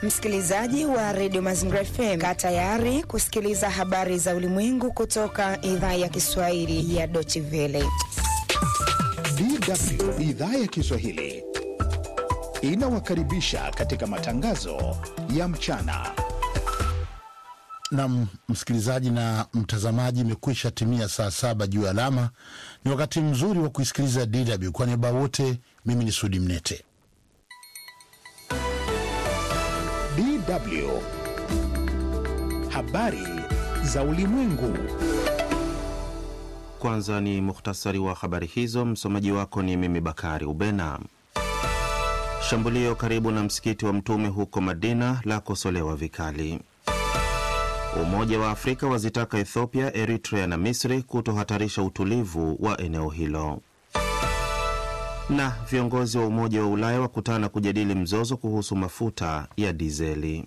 Msikilizaji wa redio Mazingira FM, kaa tayari kusikiliza habari za ulimwengu kutoka idhaa ya Kiswahili ya Deutsche Welle. DW idhaa ya Kiswahili inawakaribisha katika matangazo ya mchana. Nam msikilizaji na mtazamaji, imekwisha timia saa saba juu ya alama. Ni wakati mzuri wa kuisikiliza DW. Kwa niaba wote, mimi ni Sudi Mnete. DW habari za ulimwengu. Kwanza ni muhtasari wa habari hizo. Msomaji wako ni mimi Bakari Ubena. Shambulio karibu na msikiti wa Mtume huko Madina lakosolewa vikali. Umoja wa Afrika wazitaka Ethiopia, Eritrea na Misri kutohatarisha utulivu wa eneo hilo. Na viongozi wa Umoja wa Ulaya wakutana kujadili mzozo kuhusu mafuta ya dizeli.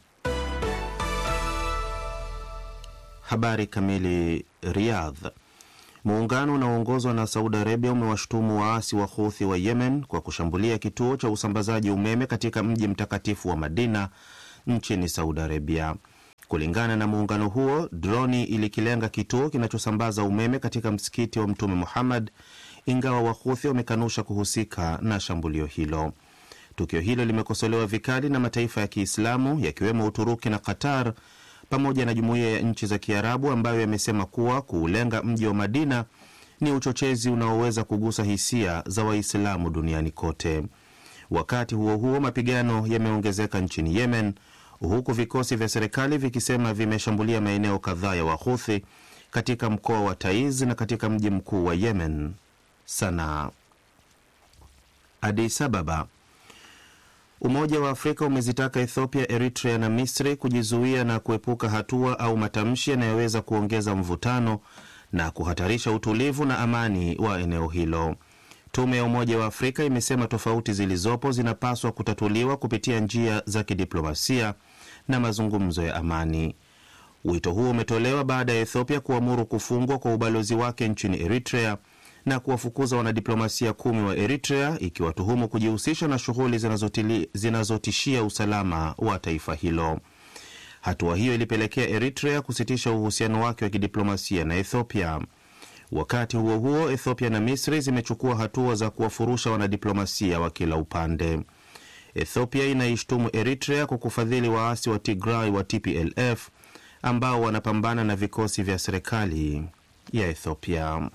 Habari kamili. Riyadh. Muungano unaoongozwa na Saudi Arabia umewashutumu waasi wa Houthi wa Yemen kwa kushambulia kituo cha usambazaji umeme katika mji mtakatifu wa Madina nchini Saudi Arabia. Kulingana na muungano huo, droni ilikilenga kituo kinachosambaza umeme katika msikiti wa Mtume Muhammad, ingawa Wahuthi wamekanusha kuhusika na shambulio hilo. Tukio hilo limekosolewa vikali na mataifa ya Kiislamu yakiwemo Uturuki na Qatar pamoja na jumuiya ya nchi za Kiarabu ambayo yamesema kuwa kuulenga mji wa Madina ni uchochezi unaoweza kugusa hisia za Waislamu duniani kote. Wakati huo huo, mapigano yameongezeka nchini Yemen huku vikosi vya serikali vikisema vimeshambulia maeneo kadhaa ya Wahuthi katika mkoa wa Taiz na katika mji mkuu wa Yemen, Sanaa. Addis Ababa. Umoja wa Afrika umezitaka Ethiopia, Eritrea na Misri kujizuia na kuepuka hatua au matamshi yanayoweza kuongeza mvutano na kuhatarisha utulivu na amani wa eneo hilo. Tume ya Umoja wa Afrika imesema tofauti zilizopo zinapaswa kutatuliwa kupitia njia za kidiplomasia na mazungumzo ya amani. Wito huo umetolewa baada ya Ethiopia kuamuru kufungwa kwa ubalozi wake nchini Eritrea na kuwafukuza wanadiplomasia kumi wa Eritrea ikiwatuhumu kujihusisha na shughuli zinazotishia usalama wa taifa hilo. Hatua hiyo ilipelekea Eritrea kusitisha uhusiano wake wa kidiplomasia na Ethiopia. Wakati huo huo, Ethiopia na Misri zimechukua hatua za kuwafurusha wanadiplomasia wa kila upande. Ethiopia inaishtumu Eritrea kwa kufadhili waasi wa Tigray wa TPLF ambao wanapambana na vikosi vya serikali ya Ethiopia.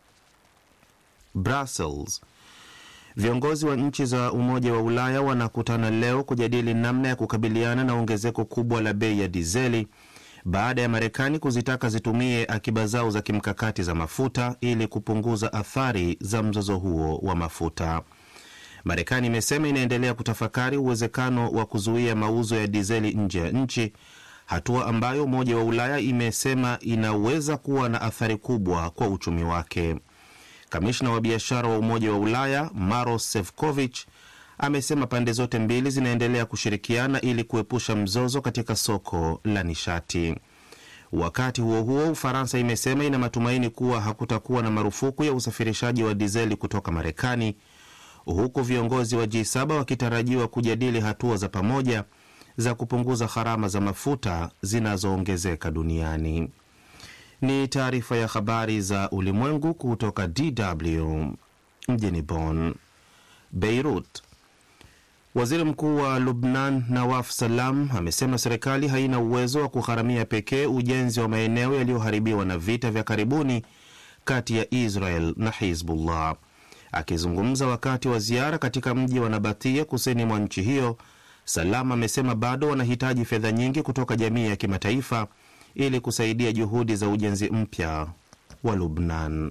Brussels. Viongozi wa nchi za Umoja wa Ulaya wanakutana leo kujadili namna ya kukabiliana na ongezeko kubwa la bei ya dizeli baada ya Marekani kuzitaka zitumie akiba zao za kimkakati za mafuta ili kupunguza athari za mzozo huo wa mafuta. Marekani imesema inaendelea kutafakari uwezekano wa kuzuia mauzo ya dizeli nje ya nchi, hatua ambayo Umoja wa Ulaya imesema inaweza kuwa na athari kubwa kwa uchumi wake. Kamishna wa biashara wa Umoja wa Ulaya Maros Sefcovic amesema pande zote mbili zinaendelea kushirikiana ili kuepusha mzozo katika soko la nishati. Wakati huo huo, Ufaransa imesema ina matumaini kuwa hakutakuwa na marufuku ya usafirishaji wa dizeli kutoka Marekani, huku viongozi wa G7 wakitarajiwa kujadili hatua za pamoja za kupunguza gharama za mafuta zinazoongezeka duniani. Ni taarifa ya habari za ulimwengu kutoka DW mjini Bonn. Beirut. Waziri mkuu wa Lubnan Nawaf Salam amesema serikali haina uwezo wa kugharamia pekee ujenzi wa maeneo yaliyoharibiwa na vita vya karibuni kati ya Israel na Hizbullah. Akizungumza wakati wa ziara katika mji wa Nabatia kusini mwa nchi hiyo, Salam amesema bado wanahitaji fedha nyingi kutoka jamii ya kimataifa ili kusaidia juhudi za ujenzi mpya wa Lubnan.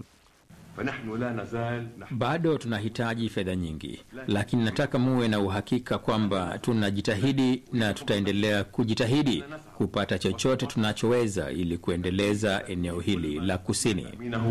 Bado tunahitaji fedha nyingi, lakini nataka muwe na uhakika kwamba tunajitahidi na tutaendelea kujitahidi kupata chochote tunachoweza ili kuendeleza eneo hili la kusini.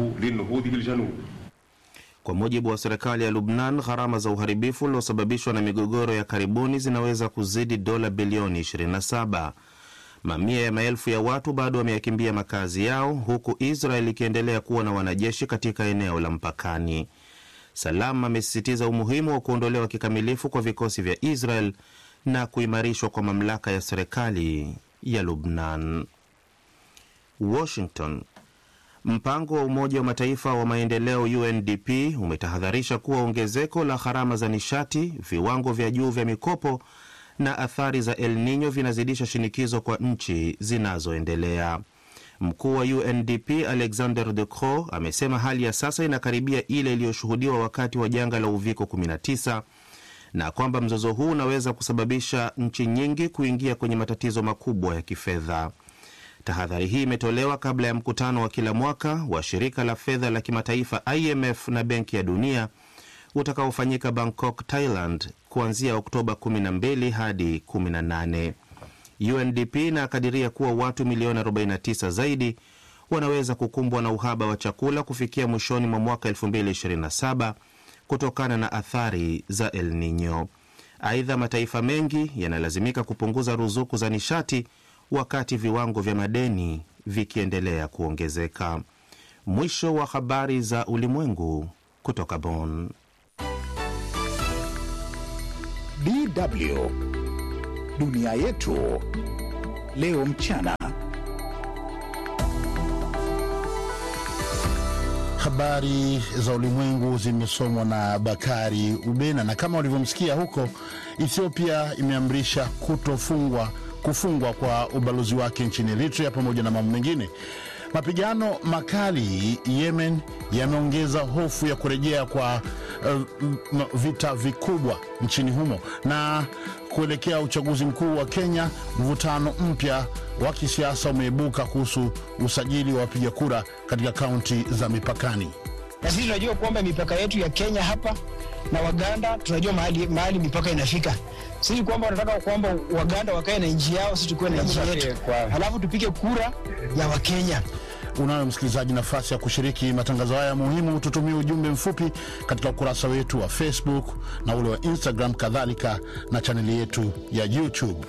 Kwa mujibu wa serikali ya Lubnan, gharama za uharibifu uliosababishwa na migogoro ya karibuni zinaweza kuzidi dola bilioni 27. Mamia ya maelfu ya watu bado wameyakimbia makazi yao huku Israel ikiendelea kuwa na wanajeshi katika eneo la mpakani. Salam amesisitiza umuhimu wa kuondolewa kikamilifu kwa vikosi vya Israel na kuimarishwa kwa mamlaka ya serikali ya Lubnan. Washington. Mpango wa Umoja wa Mataifa wa maendeleo UNDP umetahadharisha kuwa ongezeko la gharama za nishati, viwango vya juu vya mikopo na athari za El Nino vinazidisha shinikizo kwa nchi zinazoendelea. Mkuu wa UNDP Alexander De Croo amesema hali ya sasa inakaribia ile iliyoshuhudiwa wakati wa janga la uviko 19 na kwamba mzozo huu unaweza kusababisha nchi nyingi kuingia kwenye matatizo makubwa ya kifedha. Tahadhari hii imetolewa kabla ya mkutano wa kila mwaka wa shirika la fedha la kimataifa IMF na Benki ya Dunia utakaofanyika Bangkok, Thailand kuanzia Oktoba 12 hadi 18. UNDP inakadiria kuwa watu milioni 49 zaidi wanaweza kukumbwa na uhaba wa chakula kufikia mwishoni mwa mwaka 2027 kutokana na athari za El Nino. Aidha, mataifa mengi yanalazimika kupunguza ruzuku za nishati wakati viwango vya madeni vikiendelea kuongezeka. Mwisho wa habari za ulimwengu kutoka Bonn. DW dunia yetu leo mchana. Habari za ulimwengu zimesomwa na Bakari Ubena, na kama ulivyomsikia huko, Ethiopia imeamrisha kutofungwa kufungwa kwa ubalozi wake nchini Eritrea pamoja na mambo mengine. Mapigano makali Yemen yameongeza hofu ya kurejea kwa uh, vita vikubwa nchini humo, na kuelekea uchaguzi mkuu wa Kenya, mvutano mpya wa kisiasa umeibuka kuhusu usajili wa wapiga kura katika kaunti za mipakani. Na sisi tunajua kwamba mipaka yetu ya Kenya hapa na Waganda, tunajua mahali, mahali mipaka inafika sisi kwamba wanataka kwamba Waganda wakae na nchi yao, sisi tukuwe na nchi yetu, halafu tupige kura ya Wakenya. Unayo msikilizaji, nafasi ya kushiriki matangazo haya muhimu. Tutumie ujumbe mfupi katika ukurasa wetu wa Facebook na ule wa Instagram, kadhalika na chaneli yetu ya YouTube.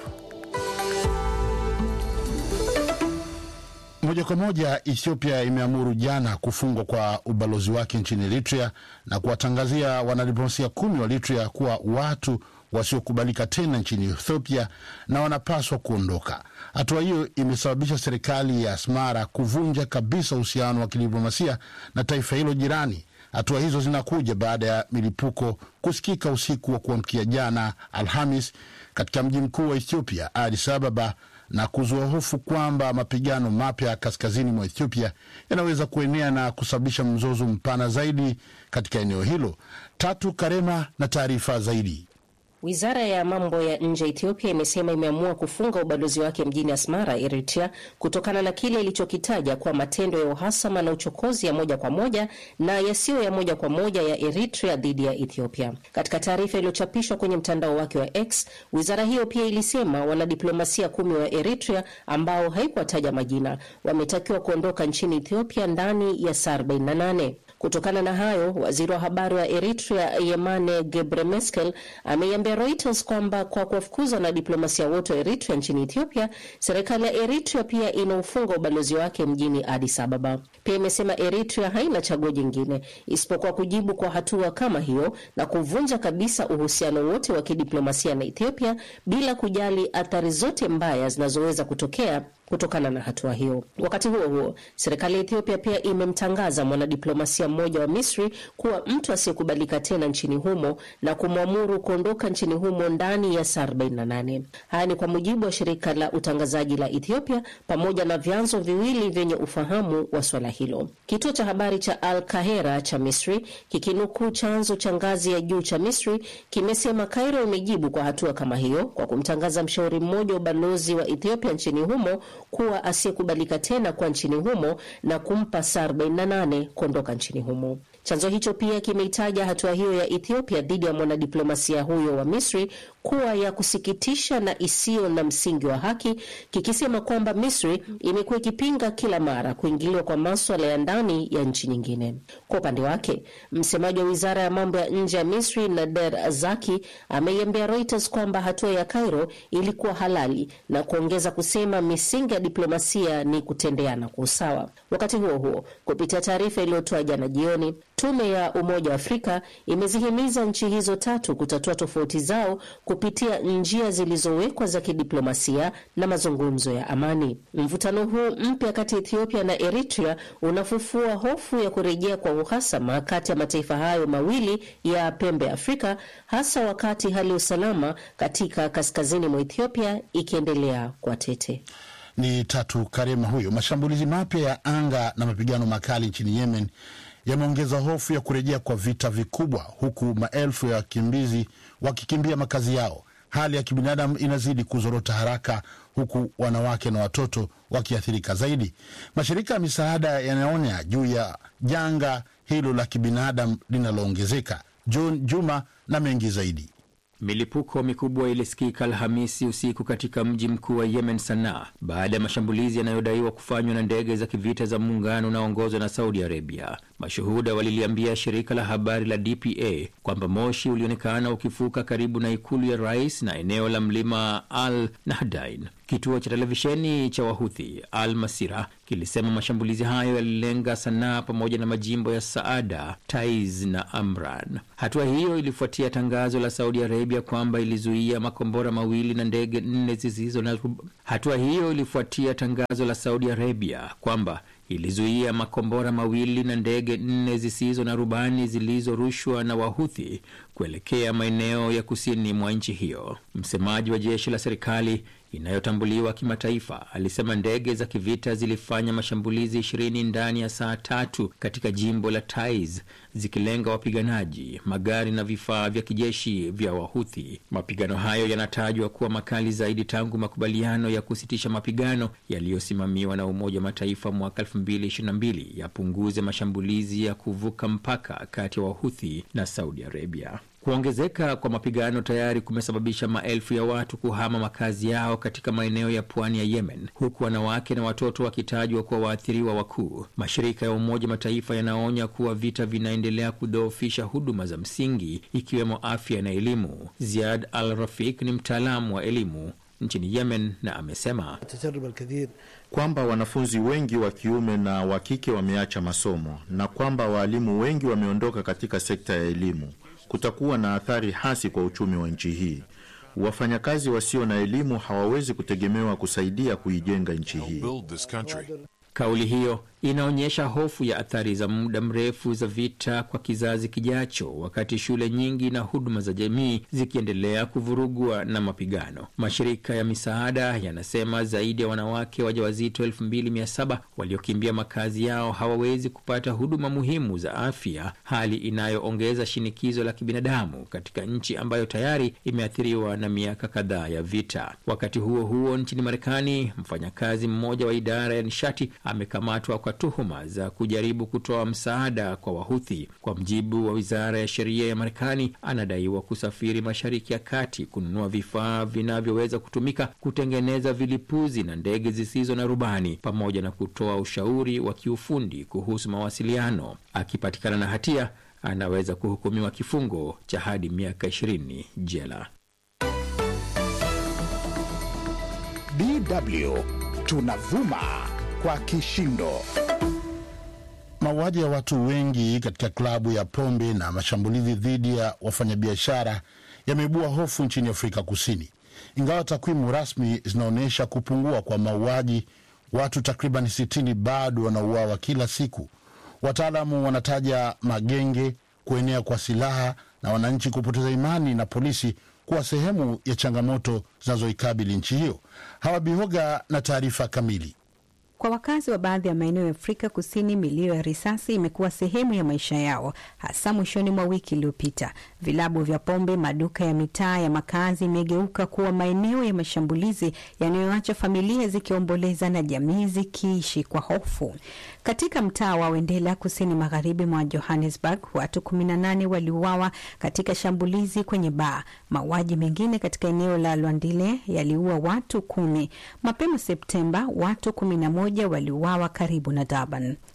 Moja kwa moja, Ethiopia imeamuru jana kufungwa kwa ubalozi wake nchini Eritrea na kuwatangazia wanadiplomasia kumi wa Eritrea kuwa watu wasiokubalika tena nchini Ethiopia na wanapaswa kuondoka. Hatua hiyo imesababisha serikali ya Asmara kuvunja kabisa uhusiano wa kidiplomasia na taifa hilo jirani. Hatua hizo zinakuja baada ya milipuko kusikika usiku wa kuamkia jana Alhamis katika mji mkuu wa Ethiopia, Addis Ababa, na kuzua hofu kwamba mapigano mapya kaskazini mwa Ethiopia yanaweza kuenea na kusababisha mzozo mpana zaidi katika eneo hilo. Tatu Karema na taarifa zaidi. Wizara ya mambo ya nje ya Ethiopia imesema imeamua kufunga ubalozi wake mjini Asmara, Eritrea, kutokana na kile ilichokitaja kuwa matendo ya uhasama na uchokozi ya moja kwa moja na yasiyo ya moja kwa moja ya Eritrea dhidi ya Ethiopia. Katika taarifa iliyochapishwa kwenye mtandao wake wa X, wizara hiyo pia ilisema wanadiplomasia kumi wa Eritrea ambao haikuwataja majina wametakiwa kuondoka nchini Ethiopia ndani ya saa 48. Kutokana na hayo, waziri wa habari wa Eritrea Yemane Gebremeskel ameiambia Reuters kwamba kwa kuwafukuza wanadiplomasia wote wa Eritrea nchini Ethiopia, serikali ya Eritrea pia inaufunga ubalozi wake mjini Addis Ababa. Pia imesema Eritrea haina chaguo jingine isipokuwa kujibu kwa hatua kama hiyo na kuvunja kabisa uhusiano wote wa kidiplomasia na Ethiopia bila kujali athari zote mbaya zinazoweza kutokea kutokana na hatua hiyo. Wakati huo huo, serikali ya Ethiopia pia imemtangaza mwanadiplomasia mmoja wa Misri kuwa mtu asiyekubalika tena nchini humo na kumwamuru kuondoka nchini humo ndani ya saa 48. Haya ni kwa mujibu wa shirika la utangazaji la Ethiopia pamoja na vyanzo viwili vyenye ufahamu wa swala hilo. Kituo cha habari cha Al Kahera cha Misri kikinukuu chanzo cha ngazi ya juu cha Misri kimesema Cairo imejibu kwa hatua kama hiyo kwa kumtangaza mshauri mmoja wa ubalozi wa Ethiopia nchini humo kuwa asiyekubalika tena kwa nchini humo na kumpa saa 48 kuondoka nchini humo. Chanzo hicho pia kimeitaja hatua hiyo ya Ethiopia dhidi ya mwanadiplomasia huyo wa Misri kuwa ya kusikitisha na isiyo na msingi wa haki, kikisema kwamba Misri imekuwa ikipinga kila mara kuingiliwa kwa maswala ya ndani ya nchi nyingine. Kwa upande wake, msemaji wa wizara ya mambo ya nje ya Misri Nader Zaki ameiambia Reuters kwamba hatua ya Cairo ilikuwa halali na kuongeza kusema misingi ya diplomasia ni kutendeana kwa usawa. Wakati huo huo, kupitia taarifa iliyotoa jana jioni, tume ya Umoja wa Afrika imezihimiza nchi hizo tatu kutatua tofauti zao kupitia njia zilizowekwa za kidiplomasia na mazungumzo ya amani. Mvutano huu mpya kati ya Ethiopia na Eritrea unafufua hofu ya kurejea kwa uhasama kati ya mataifa hayo mawili ya pembe Afrika, hasa wakati hali ya usalama katika kaskazini mwa Ethiopia ikiendelea kwa tete. Ni Tatu Karema huyo. Mashambulizi mapya ya anga na mapigano makali nchini Yemen yameongeza hofu ya kurejea kwa vita vikubwa, huku maelfu ya wakimbizi wakikimbia makazi yao. Hali ya kibinadamu inazidi kuzorota haraka, huku wanawake na watoto wakiathirika zaidi. Mashirika ya misaada yanaonya juu ya janga hilo la kibinadamu linaloongezeka. John Juma na mengi zaidi. Milipuko mikubwa ilisikika Alhamisi usiku katika mji mkuu wa Yemen, Sanaa, baada ya mashambulizi yanayodaiwa kufanywa na ndege za kivita za muungano unaoongozwa na Saudi Arabia. Mashuhuda waliliambia shirika la habari la DPA kwamba moshi ulionekana ukifuka karibu na ikulu ya rais na eneo la mlima Al Nahdain. Kituo cha televisheni cha Wahuthi Al Masira kilisema mashambulizi hayo yalilenga Sanaa pamoja na majimbo ya Saada, Taiz na Amran. Hatua hiyo ilifuatia tangazo la Saudi Arabia kwamba ilizuia makombora mawili na ndege nne zisizo na hatua hiyo ilifuatia tangazo la Saudi Arabia kwamba ilizuia makombora mawili na ndege nne zisizo na rubani zilizorushwa na Wahuthi kuelekea maeneo ya kusini mwa nchi hiyo. Msemaji wa jeshi la serikali inayotambuliwa kimataifa alisema ndege za kivita zilifanya mashambulizi ishirini ndani ya saa tatu katika jimbo la Taiz zikilenga wapiganaji, magari na vifaa vya kijeshi vya Wahuthi. Mapigano hayo yanatajwa kuwa makali zaidi tangu makubaliano ya kusitisha mapigano yaliyosimamiwa na Umoja wa Mataifa mwaka 2022 yapunguze mashambulizi ya kuvuka mpaka kati ya Wahuthi na Saudi Arabia. Kuongezeka kwa mapigano tayari kumesababisha maelfu ya watu kuhama makazi yao katika maeneo ya pwani ya Yemen, huku wanawake na watoto wakitajwa kuwa waathiriwa wakuu. Mashirika ya Umoja Mataifa yanaonya kuwa vita vinaendelea kudhoofisha huduma za msingi ikiwemo afya na elimu. Ziad Al Rafik ni mtaalamu wa elimu nchini Yemen na amesema kwamba wanafunzi wengi wa kiume na wa kike wameacha masomo na kwamba waalimu wengi wameondoka katika sekta ya elimu. Kutakuwa na athari hasi kwa uchumi wa nchi hii. Wafanyakazi wasio na elimu hawawezi kutegemewa kusaidia kuijenga nchi hii. Kauli hiyo inaonyesha hofu ya athari za muda mrefu za vita kwa kizazi kijacho, wakati shule nyingi na huduma za jamii zikiendelea kuvurugwa na mapigano. Mashirika ya misaada yanasema zaidi ya wanawake wajawazito 2700 waliokimbia makazi yao hawawezi kupata huduma muhimu za afya, hali inayoongeza shinikizo la kibinadamu katika nchi ambayo tayari imeathiriwa na miaka kadhaa ya vita. Wakati huo huo, nchini Marekani, mfanyakazi mmoja wa idara ya nishati amekamatwa kwa tuhuma za kujaribu kutoa msaada kwa Wahuthi. Kwa mjibu wa wizara ya sheria ya Marekani, anadaiwa kusafiri Mashariki ya Kati kununua vifaa vinavyoweza kutumika kutengeneza vilipuzi na ndege zisizo na rubani, pamoja na kutoa ushauri wa kiufundi kuhusu mawasiliano. Akipatikana na hatia, anaweza kuhukumiwa kifungo cha hadi miaka 20 jela. DW tunavuma kwa kishindo. Mauaji ya watu wengi katika klabu ya pombe na mashambulizi dhidi ya wafanyabiashara yameibua hofu nchini Afrika Kusini. Ingawa takwimu rasmi zinaonyesha kupungua kwa mauaji, watu takriban 60 bado wanauawa kila siku. Wataalamu wanataja magenge, kuenea kwa silaha na wananchi kupoteza imani na polisi kuwa sehemu ya changamoto zinazoikabili nchi hiyo. Hawabihoga na taarifa kamili. Kwa wakazi wa baadhi ya maeneo ya Afrika Kusini, milio ya risasi imekuwa sehemu ya maisha yao, hasa mwishoni mwa wiki iliyopita. Vilabu vya pombe, maduka ya mitaa ya makazi imegeuka kuwa maeneo ya mashambulizi yanayoacha familia zikiomboleza na jamii zikiishi kwa hofu. Katika mtaa wa Wendela, kusini magharibi mwa Johannesburg, watu 18 waliuawa katika shambulizi kwenye baa. Mauaji mengine katika eneo la Lwandile yaliua watu kumi. Mapema Septemba, watu 11 waliuawa karibu na Durban.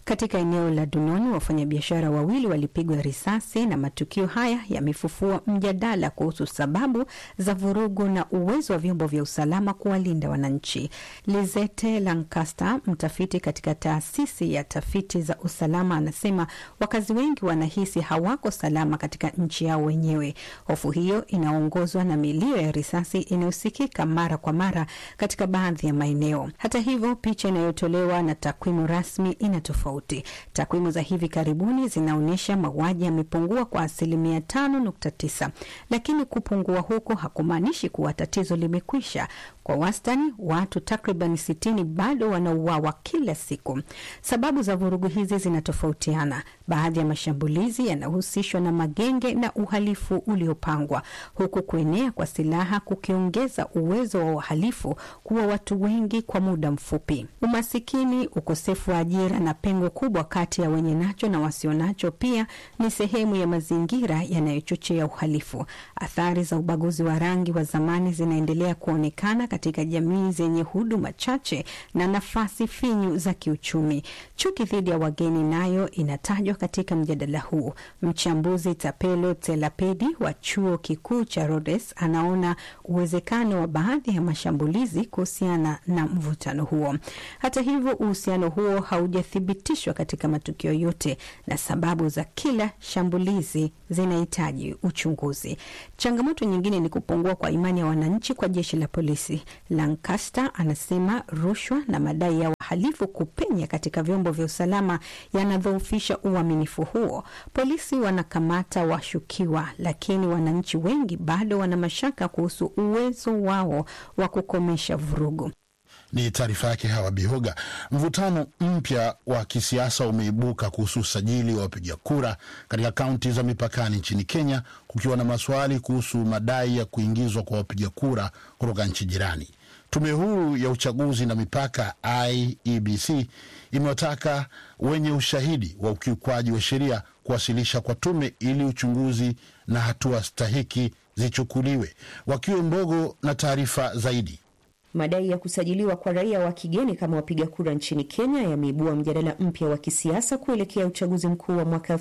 Katika eneo la Dunoni, wafanyabiashara wawili walipigwa risasi, na matukio haya yamefufua mjadala kuhusu sababu za vurugu na uwezo wa vyombo vya usalama kuwalinda wananchi. Lizette Lancaster, mtafiti katika taasisi ya tafiti za usalama, anasema wakazi wengi wanahisi hawako salama katika nchi yao wenyewe. Hofu hiyo inaongozwa na milio ya risasi inayosikika mara kwa mara katika baadhi ya maeneo. Hata hivyo, picha inayotolewa na takwimu rasmi ina tofauti. Takwimu za hivi karibuni zinaonyesha mauaji yamepungua kwa asilimia tano nukta tisa, lakini kupungua huko hakumaanishi kuwa tatizo limekwisha. Kwa wastani watu takriban sitini bado wanauawa kila siku. Sababu za vurugu hizi zinatofautiana. Baadhi ya mashambulizi yanahusishwa na magenge na uhalifu uliopangwa, huku kuenea kwa silaha kukiongeza uwezo wa wahalifu kuwa watu wengi kwa muda mfupi. Umasikini, ukosefu wa ajira na pengo kubwa kati ya wenye nacho na wasionacho pia ni sehemu ya mazingira yanayochochea uhalifu. Athari za ubaguzi wa rangi wa zamani zinaendelea kuonekana katika jamii zenye huduma chache na nafasi finyu za kiuchumi. Chuki dhidi ya wageni nayo inatajwa katika mjadala huu. Mchambuzi Tapelo Telapedi wa chuo kikuu cha Rhodes anaona uwezekano wa baadhi ya mashambulizi kuhusiana na mvutano huo. Hata hivyo, uhusiano huo haujathibitishwa katika matukio yote na sababu za kila shambulizi zinahitaji uchunguzi. Changamoto nyingine ni kupungua kwa imani ya wananchi kwa jeshi la polisi. Lancaster anasema rushwa na madai ya wahalifu kupenya katika vyombo vya usalama yanadhoofisha uaminifu huo. Polisi wanakamata washukiwa, lakini wananchi wengi bado wana mashaka kuhusu uwezo wao wa kukomesha vurugu. Ni taarifa yake Hawa Bihoga. Mvutano mpya wa kisiasa umeibuka kuhusu usajili wa wapiga kura katika kaunti za mipakani nchini Kenya, kukiwa na maswali kuhusu madai ya kuingizwa kwa wapiga kura kutoka nchi jirani. Tume huru ya uchaguzi na mipaka IEBC imewataka wenye ushahidi wa ukiukwaji wa sheria kuwasilisha kwa tume ili uchunguzi na hatua stahiki zichukuliwe. Wakiwe Mbogo na taarifa zaidi. Madai ya kusajiliwa kwa raia wa kigeni kama wapiga kura nchini Kenya yameibua mjadala mpya wa kisiasa kuelekea uchaguzi mkuu wa mwaka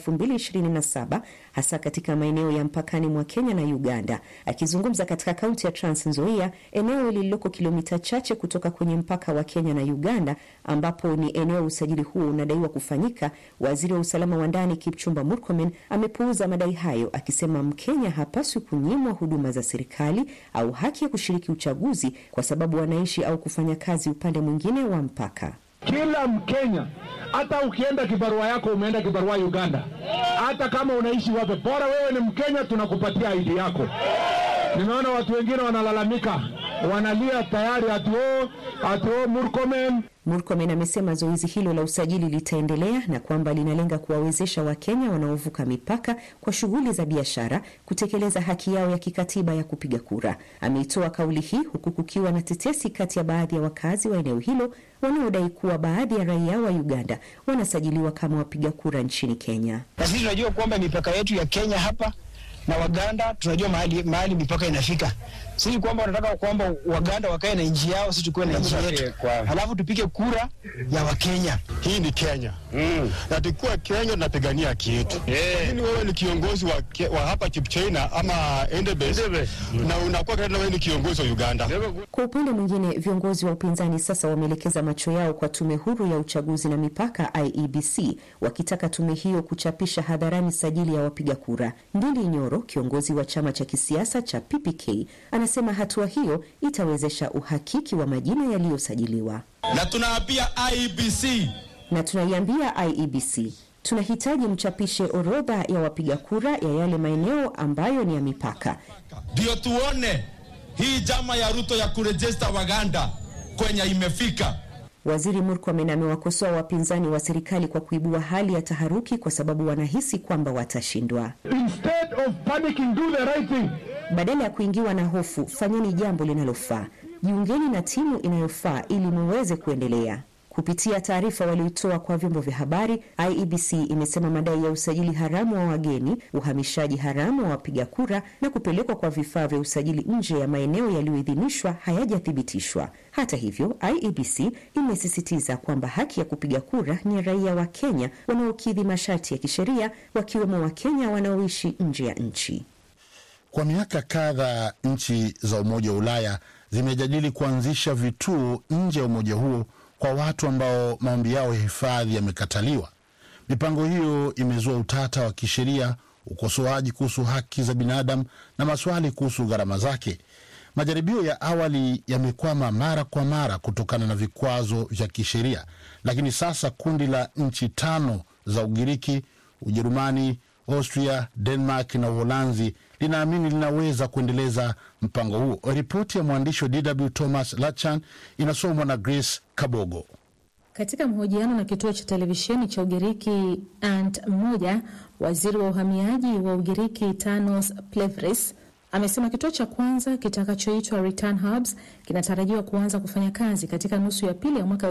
2027 hasa katika maeneo ya mpakani mwa Kenya na Uganda. Akizungumza katika kaunti ya Trans Nzoia, eneo lililoko kilomita chache kutoka kwenye mpaka wa Kenya na Uganda, ambapo ni eneo usajili huo unadaiwa kufanyika, waziri wa usalama wa ndani Kipchumba Murkomen amepuuza madai hayo, akisema Mkenya hapaswi kunyimwa huduma za serikali au haki ya kushiriki uchaguzi kwa sababu wanaishi au kufanya kazi upande mwingine wa mpaka. Kila Mkenya, hata ukienda kibarua yako umeenda kibarua Uganda, hata kama unaishi wapi, bora wewe ni Mkenya, tunakupatia ID yako. Nimeona watu wengine wanalalamika, wanalia tayari ati o ati o Murkomen Murkomen amesema zoezi hilo la usajili litaendelea na kwamba linalenga kuwawezesha Wakenya wanaovuka mipaka kwa shughuli za biashara kutekeleza haki yao ya kikatiba ya kupiga kura. Ameitoa kauli hii huku kukiwa na tetesi kati ya baadhi ya wakazi wa eneo hilo wanaodai kuwa baadhi ya raia wa Uganda wanasajiliwa kama wapiga kura nchini Kenya. Na sisi tunajua kwamba mipaka yetu ya Kenya hapa na Waganda tunajua mahali, mahali mipaka inafika. Sisi kwamba wanataka kwamba Waganda wakae na nchi yao, sisi tukuwe na nchi yetu, halafu tupige kura ya Wakenya. Hii ni Kenya mm. na tukiwa Kenya tunapigania haki yetu yeah. Lakini wewe ni kiongozi wa, ke, wa hapa Kipchina ama Endebess mm. na unakuwa kama wewe ni kiongozi wa Uganda. Kwa upande mwingine, viongozi wa upinzani sasa wameelekeza macho yao kwa tume huru ya uchaguzi na mipaka IEBC, wakitaka tume hiyo kuchapisha hadharani sajili ya wapiga kura. Ndindi Nyoro, kiongozi wa chama cha kisiasa cha PPK, anasema hatua hiyo itawezesha uhakiki wa majina yaliyosajiliwa. Na tunaambia IEBC na tunaiambia IEBC tunahitaji mchapishe orodha ya wapiga kura ya yale maeneo ambayo ni ya mipaka, ndio tuone hii jama ya Ruto ya kurejesta Waganda kwenye imefika. Waziri Murkomen amewakosoa wapinzani wa serikali kwa kuibua hali ya taharuki kwa sababu wanahisi kwamba watashindwa. Instead of panicking, do the right thing. Badala ya kuingiwa na hofu, fanyeni jambo linalofaa. Jiungeni na timu inayofaa ili muweze kuendelea. Kupitia taarifa walioitoa kwa vyombo vya habari, IEBC imesema madai ya usajili haramu wa wageni, uhamishaji haramu wa wapiga kura na kupelekwa kwa vifaa vya usajili nje ya maeneo yaliyoidhinishwa hayajathibitishwa. Hata hivyo, IEBC imesisitiza kwamba haki ya kupiga kura ni raia wa Kenya wanaokidhi masharti ya kisheria, wakiwemo Wakenya wanaoishi nje ya nchi. Kwa miaka kadhaa nchi za Umoja wa Ulaya zimejadili kuanzisha vituo nje ya umoja huo kwa watu ambao maombi yao ya hifadhi yamekataliwa. Mipango hiyo imezua utata wa kisheria, ukosoaji kuhusu haki za binadamu na maswali kuhusu gharama zake. Majaribio ya awali yamekwama mara kwa mara kutokana na vikwazo vya kisheria, lakini sasa kundi la nchi tano za Ugiriki, Ujerumani, Austria, Denmark na Uholanzi linaamini linaweza kuendeleza mpango huo. Ripoti ya mwandishi wa DW Thomas Lachan inasomwa na Grace Kabogo. Katika mahojiano na kituo cha televisheni cha Ugiriki Ant mmoja, waziri wa uhamiaji wa Ugiriki Tanos Plevris amesema kituo cha kwanza kitakachoitwa Return Hubs kinatarajiwa kuanza kufanya kazi katika nusu ya pili ya mwaka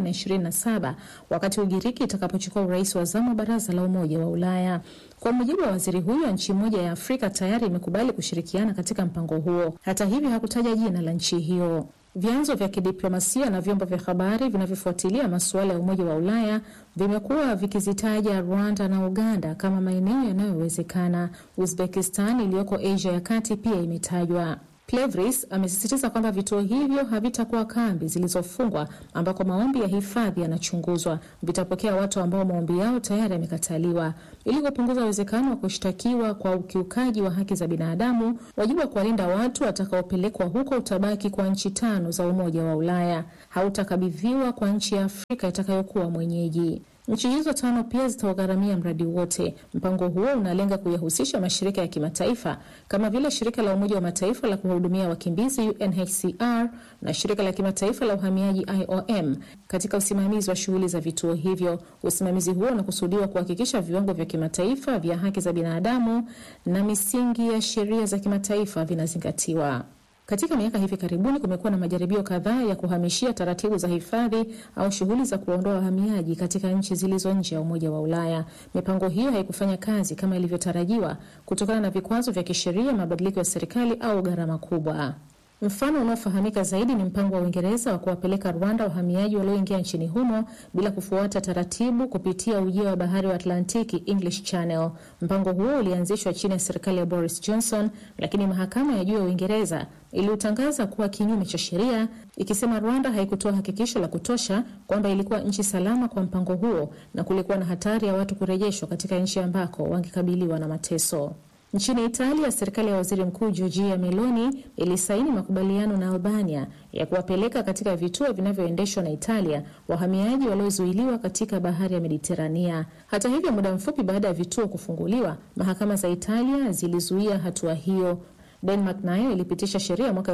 2027 wakati Ugiriki itakapochukua urais wa zamu wa baraza la Umoja wa Ulaya. Kwa mujibu wa waziri huyo, nchi moja ya Afrika tayari imekubali kushirikiana katika mpango huo. Hata hivyo, hakutaja jina la nchi hiyo. Vyanzo vya kidiplomasia na vyombo vya habari vinavyofuatilia masuala ya Umoja wa Ulaya vimekuwa vikizitaja Rwanda na Uganda kama maeneo yanayowezekana. Uzbekistan iliyoko Asia ya kati pia imetajwa. Plevris amesisitiza kwamba vituo hivyo havitakuwa kambi zilizofungwa ambako maombi ya hifadhi yanachunguzwa. Vitapokea watu ambao maombi yao tayari yamekataliwa. Ili kupunguza uwezekano wa kushtakiwa kwa ukiukaji wa haki za binadamu, wajibu wa kuwalinda watu watakaopelekwa huko utabaki kwa nchi tano za Umoja wa Ulaya, hautakabidhiwa kwa nchi ya Afrika itakayokuwa mwenyeji. Nchi hizo tano pia zitaugharamia mradi wote. Mpango huo unalenga kuyahusisha mashirika ya kimataifa kama vile shirika la Umoja wa Mataifa la kuwahudumia wakimbizi UNHCR na shirika la kimataifa la uhamiaji IOM katika usimamizi wa shughuli za vituo hivyo. Usimamizi huo unakusudiwa kuhakikisha viwango vya kimataifa vya haki za binadamu na misingi ya sheria za kimataifa vinazingatiwa. Katika miaka hivi karibuni kumekuwa na majaribio kadhaa ya kuhamishia taratibu za hifadhi au shughuli za kuondoa wahamiaji katika nchi zilizo nje ya Umoja wa Ulaya. Mipango hiyo haikufanya kazi kama ilivyotarajiwa kutokana na vikwazo vya kisheria, mabadiliko ya serikali au gharama kubwa. Mfano unaofahamika zaidi ni mpango wa Uingereza wa kuwapeleka Rwanda wahamiaji walioingia nchini humo bila kufuata taratibu kupitia ujia wa bahari wa Atlantiki, English Channel. Mpango huo ulianzishwa chini ya serikali ya Boris Johnson, lakini mahakama ya juu ya Uingereza iliutangaza kuwa kinyume cha sheria, ikisema Rwanda haikutoa hakikisho la kutosha kwamba ilikuwa nchi salama kwa mpango huo na kulikuwa na hatari ya watu kurejeshwa katika nchi ambako wangekabiliwa na mateso. Nchini Italia, serikali ya waziri mkuu Giorgia Meloni ilisaini makubaliano na Albania ya kuwapeleka katika vituo vinavyoendeshwa na Italia wahamiaji waliozuiliwa katika bahari ya Mediterania. Hata hivyo, muda mfupi baada ya vituo kufunguliwa, mahakama za Italia zilizuia hatua hiyo. Denmark nayo ilipitisha sheria mwaka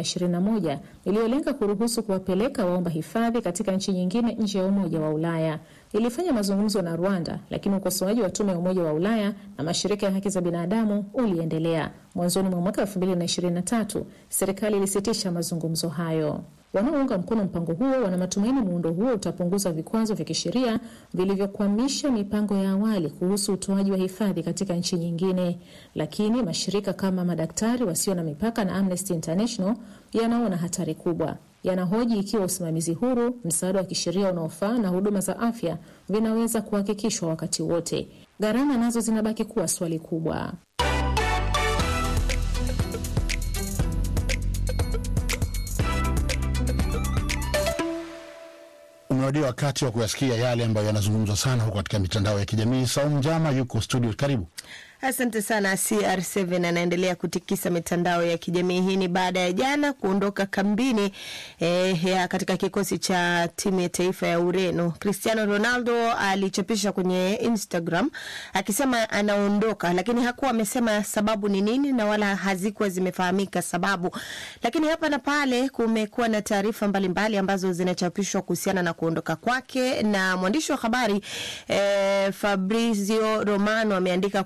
2021 iliyolenga kuruhusu kuwapeleka waomba hifadhi katika nchi nyingine nje ya Umoja wa Ulaya. Ilifanya mazungumzo na Rwanda, lakini ukosoaji wa tume ya Umoja wa Ulaya na mashirika ya haki za binadamu uliendelea. Mwanzoni mwa mwaka 2023 serikali ilisitisha mazungumzo hayo. Wanaounga mkono mpango huo wana matumaini muundo huo utapunguza vikwazo vya kisheria vilivyokwamisha mipango ya awali kuhusu utoaji wa hifadhi katika nchi nyingine, lakini mashirika kama Madaktari Wasio na Mipaka na Amnesty International yanaona hatari kubwa. Yanahoji ikiwa usimamizi huru, msaada wa kisheria unaofaa na huduma za afya vinaweza kuhakikishwa wakati wote. Gharama nazo zinabaki kuwa swali kubwa. Umewadia wakati wa kuyasikia yale ambayo yanazungumzwa sana huko katika mitandao ya kijamii. Saumu Njama yuko studio, karibu. Asante sana. CR7 anaendelea kutikisa mitandao ya kijamii. Hii ni baada ya jana kuondoka kambini eh, ya katika kikosi cha timu ya taifa ya Ureno. Cristiano Ronaldo alichapisha kwenye Instagram akisema anaondoka, lakini hakuwa amesema sababu ni nini na wala hazikuwa zimefahamika sababu. Lakini hapa na pale kumekuwa na taarifa mbalimbali ambazo zinachapishwa kuhusiana na kuondoka kwake, na mwandishi wa habari eh, Fabrizio Romano ameandika kwamba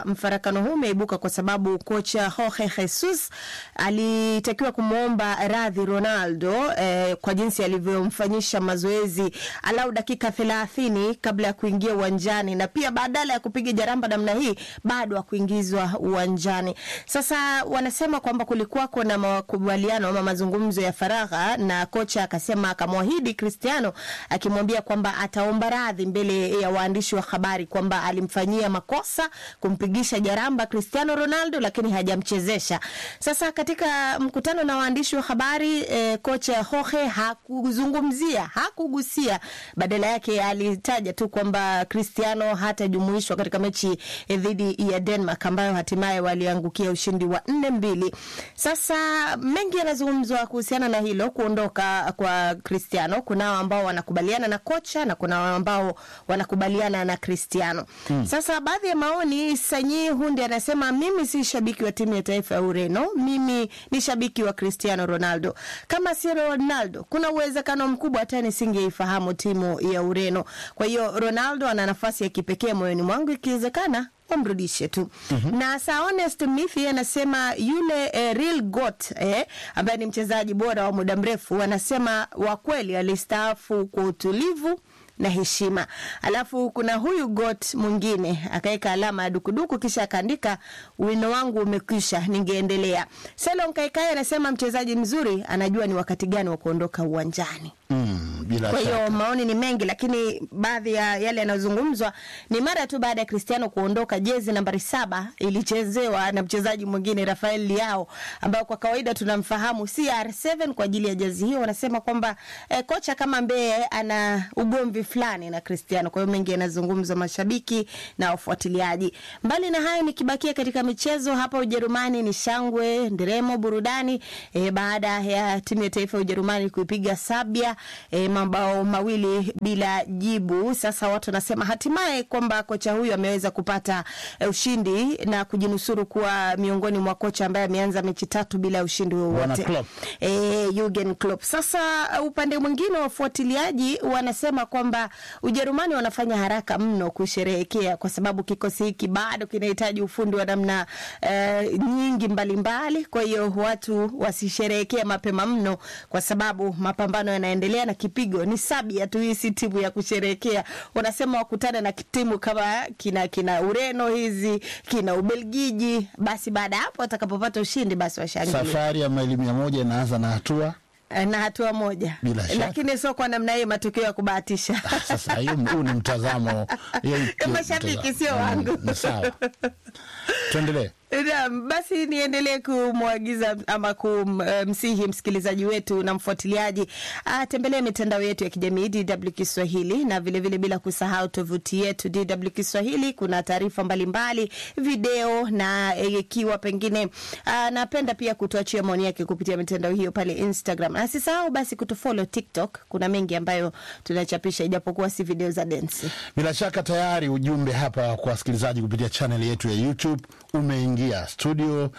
mfarakano huu umeibuka kwa sababu kocha Jorge Jesus alitakiwa kumwomba radhi Ronaldo eh, kwa jinsi alivyomfanyisha mazoezi alau dakika thelathini kabla ya kuingia uwanjani, na pia badala ya kupiga jaramba namna hii bado akuingizwa uwanjani. Sasa wanasema kwamba kulikuwako na makubaliano ama mazungumzo ya faragha, na kocha akasema akamwahidi Cristiano akimwambia kwamba ataomba radhi mbele ya waandishi wa habari kwamba alimfanyia makosa kumpigisha jaramba Cristiano Ronaldo, lakini hajamchezesha. Sasa katika mkutano na waandishi wa habari eh, kocha Jorge hakuzungumzia, hakugusia, badala yake alitaja tu kwamba Cristiano hatajumuishwa katika mechi eh, dhidi ya Denmark ambayo hatimaye waliangukia ushindi wa nne mbili. Sasa mengi yanazungumzwa kuhusiana na hilo kuondoka kwa Cristiano. Kunao ambao wanakubaliana na kocha na kuna ambao wanakubaliana na Cristiano. Hmm. Sasa baadhi ya maoni, Sanyi Hundi anasema mimi si shabiki wa timu ya taifa ya Ureno, mimi ni shabiki wa Cristiano Ronaldo. Kama si Ronaldo, kuna uwezekano mkubwa hata nisingeifahamu timu ya Ureno. Kwa hiyo Ronaldo ana nafasi ya kipekee moyoni mwangu, ikiwezekana wamrudishe tu. mm-hmm. na Sir Honest Mithi anasema yule eh, real goat eh, ambaye ni mchezaji bora wa muda mrefu, anasema wa kweli alistaafu kwa utulivu na heshima. Alafu kuna huyu got mwingine akaweka alama ya dukuduku kisha akaandika wino wangu umekwisha, ningeendelea. Selon Kaikai anasema mchezaji mzuri anajua ni wakati gani wa kuondoka uwanjani. Mm, bila Kwa hiyo shaka. maoni ni mengi, lakini baadhi ya yale yanayozungumzwa ni mara tu baada ya Cristiano kuondoka, jezi nambari saba ilichezewa na mchezaji mwingine Rafael Leao, ambayo kwa kawaida tunamfahamu CR7 kwa ajili ya jezi hiyo. Wanasema kwamba eh, kocha kama Mbee ana ugomvi fulani na Cristiano. Kwa hiyo mengi yanazungumzwa, mashabiki na wafuatiliaji. Mbali na hayo, nikibakia katika michezo hapa Ujerumani, ni shangwe, nderemo, burudani eh, baada ya timu ya taifa ya Ujerumani kuipiga Sabia e, mabao mawili bila jibu. Sasa watu wanasema hatimaye kwamba kocha huyu ameweza kupata e, ushindi na kujinusuru kuwa miongoni mwa kocha ambaye ameanza mechi tatu bila ushindi Bwana wowote Klopp. e, Jurgen Klopp. Sasa upande mwingine wafuatiliaji wanasema kwamba Ujerumani wanafanya haraka mno kusherehekea kwa sababu kikosi hiki bado kinahitaji ufundi wa namna e, nyingi mbalimbali mbali. Kwa hiyo watu wasisherehekea mapema mno kwa sababu mapambano yanaendelea na kipigo ni Sabia tu. Hii si timu ya kusherehekea. Wanasema wakutane na timu kama kina kina Ureno hizi kina Ubelgiji, basi baada ya hapo watakapopata ushindi basi washangilie Safari ya maili mia moja inaanza na hatua na hatua moja, Bila shaka. lakini sio kwa namna hiyo, matokeo ya kubahatisha. sasa. Hiyo huu ni mtazamo hiyo ni Mashabiki mtazamo. sio wangu. Mm, Sawa, tuendelee. Naam, basi niendelee kumwagiza ama kumsihi msikilizaji wetu na mfuatiliaji atembelee mitandao yetu ya kijamii DW Kiswahili na vilevile vile bila kusahau tovuti yetu DW Kiswahili. Kuna taarifa mbalimbali, video na eh, ikiwa pengine anapenda pia kutuachia maoni yake kupitia mitandao hiyo pale Instagram. Na asisahau basi kutufollow TikTok, kuna mengi ambayo tunachapisha ijapokuwa si video za densi. Bila shaka tayari ujumbe hapa kwa wasikilizaji kupitia channel yetu ya YouTube umeingia studio,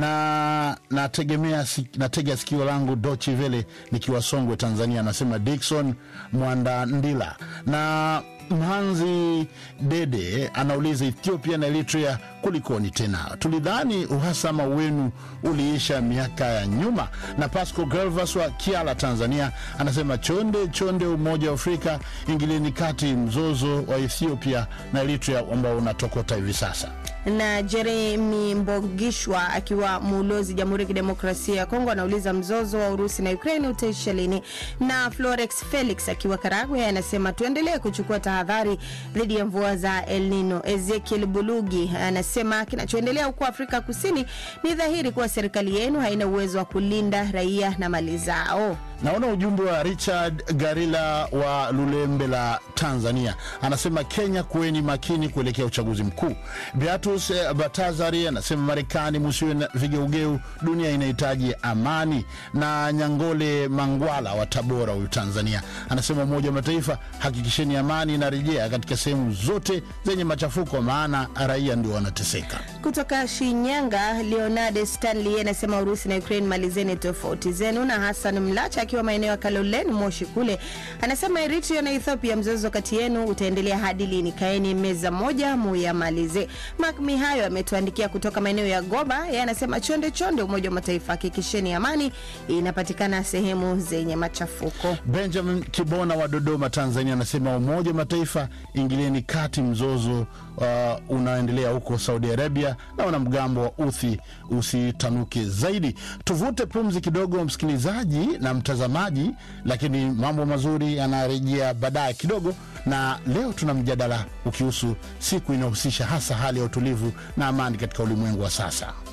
na nategemea si- natega sikio langu Dochi Vele nikiwa Songwe, Tanzania. Anasema Dickson Mwandandila na Mhanzi Dede anauliza Ethiopia na Eritrea kulikoni tena? Tulidhani uhasama wenu uliisha miaka ya nyuma. Na Pasco Galvas wa Kiala, Tanzania anasema chonde chonde, Umoja wa Afrika ingilieni kati mzozo wa Ethiopia na Eritrea ambao unatokota hivi sasa. na Jeremi Mbogishwa akiwa muulozi Jamhuri ya Kidemokrasia ya Kongo anauliza mzozo wa Urusi na Ukraine utaisha lini? Na Florex Felix akiwa Karagwe anasema tuendelee kuchukua tahadhari dhidi ya mvua za El Nino. Ezekiel Bulugi anasema kinachoendelea huko Afrika Kusini ni dhahiri kuwa serikali yenu haina uwezo wa kulinda raia na mali zao. Naona ujumbe wa Richard Garila wa Lulembe la Tanzania, anasema Kenya, kuweni makini kuelekea uchaguzi mkuu. Beatus eh, Batazari anasema Marekani, musiwe na vigeugeu, dunia inahitaji amani. Na Nyangole Mangwala wa Tabora, huyu Tanzania, anasema Umoja wa Mataifa, hakikisheni amani inarejea katika sehemu zote zenye machafuko, maana raia ndio wanateseka. Kutoka Shinyanga, Leonard Stanley anasema Urusi na Ukraine, malizeni tofauti zenu. Na Hassan Mlacha akiwa akiwa maeneo ya Kalolen Moshi kule, anasema Eritrea na Ethiopia, mzozo kati yenu utaendelea hadi lini? Kaeni meza moja muyamalize. Mark Mihayo ametuandikia kutoka maeneo ya Goba, yeye anasema chonde chonde, Umoja wa Mataifa, hakikisheni amani inapatikana sehemu zenye machafuko. Benjamin Kibona wa Dodoma, Tanzania, anasema Umoja wa Mataifa, ingilieni kati mzozo uh, unaoendelea huko Saudi Arabia na wanamgambo wa Uthi usitanuke zaidi. Tuvute pumzi kidogo, msikilizaji na mtazamaji, lakini mambo mazuri yanarejea baadaye kidogo, na leo tuna mjadala ukihusu siku inayohusisha hasa hali ya utulivu na amani katika ulimwengu wa sasa.